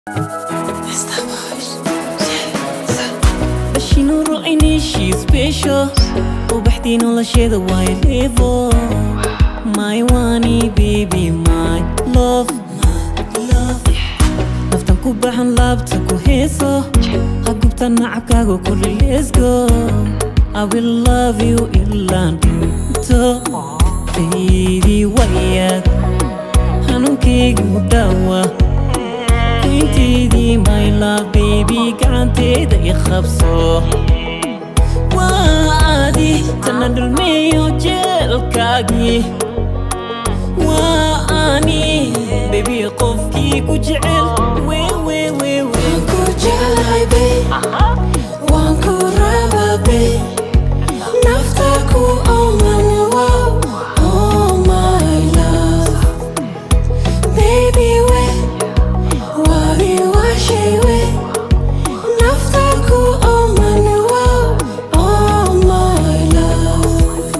bashinuro inishii special ubaxdii nolosheeda way levo my wani baby my love naftan ku baxan laabta ku heeso ha gubta nacabkaaga kulli let's go I will love you ilaan dhinto baby wayaad xanuunkaygu dhaawa intaydii my love baby gacanteeda i qabso waa adi tana dhulmeeyo jeelkaagii waa ani baby qofkii ku jecel Waan ku jeclahay babe Waan ku rabaa babe Nafta ku ooman wow Oh my love Baby we Wabi washay we Nafta ku ooman wow Oh my love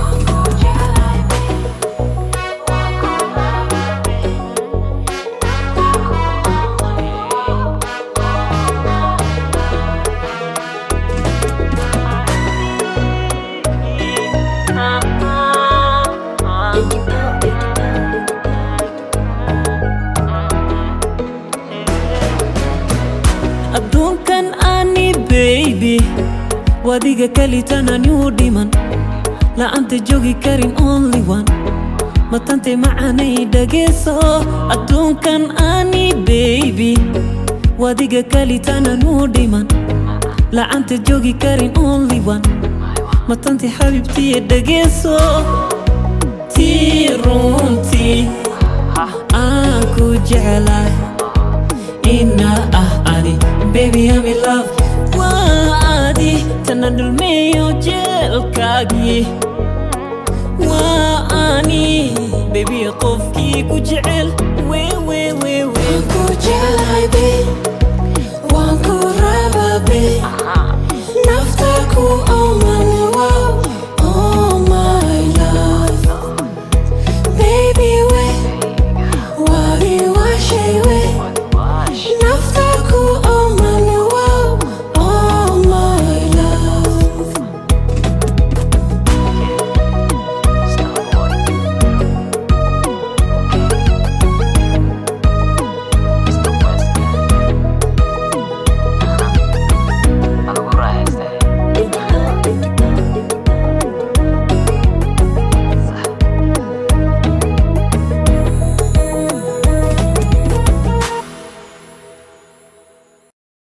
adduunkan ani baby wadiga kalitanani u dhiman la'aanta joogi karin only one matante macanay dhageeso adduunkan ani baby wadiga kalitanani u dhiman la'aanta joogi karin only one matante xabibtiye dhageeso tii runtii aan ku jeclahay ina ah ani baby I'm in love waa adi tana dhulmeeyo jeelkaagii waa ani baby qofkii ku jecel wewe